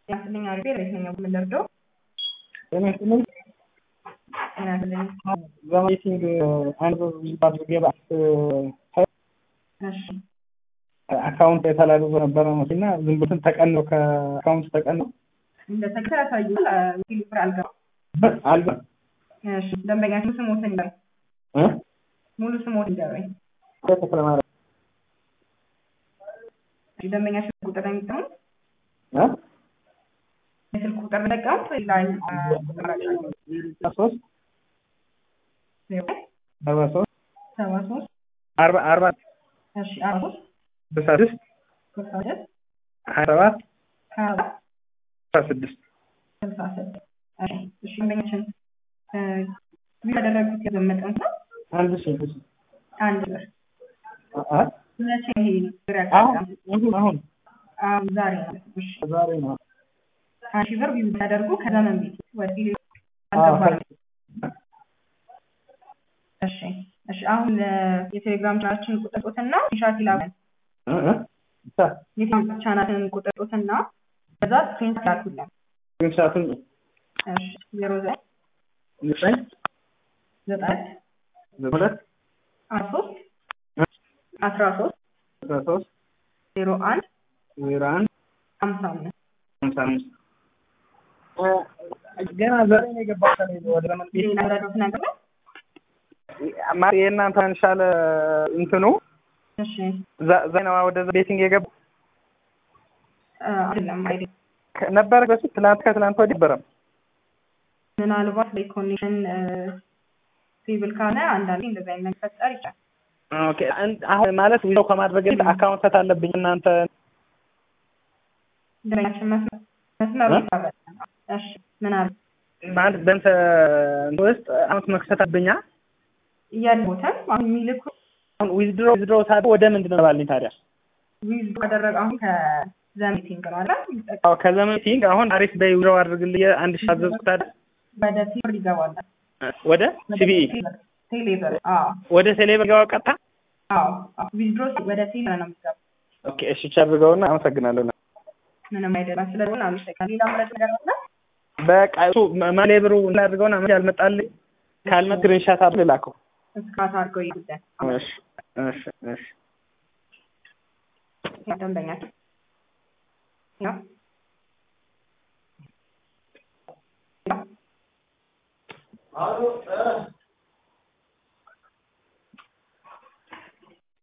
ያስልኝ አሪፍ የትኛው የምንደርደው ጤና ይስጥልኝ። ያስልኝ በሚቲንግ አንድ ባዝ ገባ እሺ አካውንት የተላልዞ ነበረ እና ዝም ብትን ተቀን ነው ከአካውንት ተቀን ነው እንደ ተግባር ያሳዩል ኪሎ ብር አልገባ አልባ እሺ ደንበኛችን ስሞትን ይበል እ ሙሉ ስሞት ይደረኝ ተክለ ማርያም እሺ ደንበኛችን ቁጥር የሚጠሙ እ የስልክ ቁጥር ተጠቀሙት ላይ ሶስት አርባ ሶስት ሰባ ሶስት አርባ አርባ እሺ አርባ ሶስት ስልሳ ስድስት ስልሳ ሁለት ሀያ ሰባት ሀያ አራት ስልሳ ስድስት ስልሳ ስድስት እሺ እሺ ደንበኛችን ቪው ያደረጉት የገንዘብ መጠን ነው አንድ ሺህ ብር አንድ ብር አ መቼ ይሄ ብር አሁን ያጋጥም አሁን አሁን አሁን ዛሬ ነው እሺ ዛሬ ነው አንድ ሺህ ብር ቪው ያደርጉ ከዘመን ቤት ወደ ቴሌ አዎ አልገባም እሺ እሺ አሁን የቴሌግራም ቻናላችን ቁጥር ጡትና ሻት ይላል እ እ ብቻ የቴሌግራም ቻናላችን ቁጥር ጡትና ከዛ ስክሪን ላኩልን ግንሻቱን እሺ ዜሮ ዘጠኝ ዘጠኝ ዘጠኝ ሁለት አስራ ሶስት አስራ ሶስት አስራ ሶስት ዜሮ አንድ ዜሮ አንድ ሀምሳ አምስት ሀምሳ አምስት ገና ዛሬ ነው የገባው ከሌለ ወደ ለምን ቤት ሌላ ረዳት ነገር ነው ማ የእናንተ እንሻለ እንትኑ እሺ ዛ- ዛሬ ነው ወደ ቤቲንግ የገባው አ፣ አይደለም አይደለም ከ- ነበረ በፊት ትላንት ከትላንት ወዲህ ነበረም ምናልባት በኮኔክሽን ፌብል ካለ አንዳንዴ እንደዚህ አይነት ነገር ፈጠር ይችላል ኦኬ አን- አሁን ማለት ዊዛው ከማድረግ በፊት አካውንት ሰት አለብኝ እናንተ ደረኛችን መስመር መስመሩ እ? ይታረቃል እሺ ምን አለ ማለት በእንተ ውስጥ አመት መክሰት አለብኛ እያልቦታል አሁን የሚልኩ አሁን ዊዝድሮ ዊዝድሮ ታዲያ ወደ ምንድን ነው ባልኝ ታዲያ ዊዝ ካደረገ አሁን ከዘሚቲንግ ነው አለ አዎ ከዘመን ቲንግ አሁን አሪፍ በይ ዊዝድሮ አድርግልኝ አንድ ሺህ አዘዝኩት ታዲያ ወደ ቴሌብር ይገባል ወደ ሲቢኢ ቴሌብር አዎ ወደ ቴሌብር ገባ ቀጥታ አዎ ዊዝድሮ ወደ ቴሌብር ነው የሚገባው ኦኬ እሺ ቻድርገውና አመሰግናለሁ ምንም አይደለም ስለሆነ አመሰግናለሁ ሌላ ምረት ነገር አለ በቃ እሱ መሌብሩ አድርገውና ምን ያልመጣልኝ ካልመት ስክሪንሻት አድርግ ላከው እስካት አድርገው ይጉዳል እሺ እሺ እሺ ደንበኛችን ያው አሎ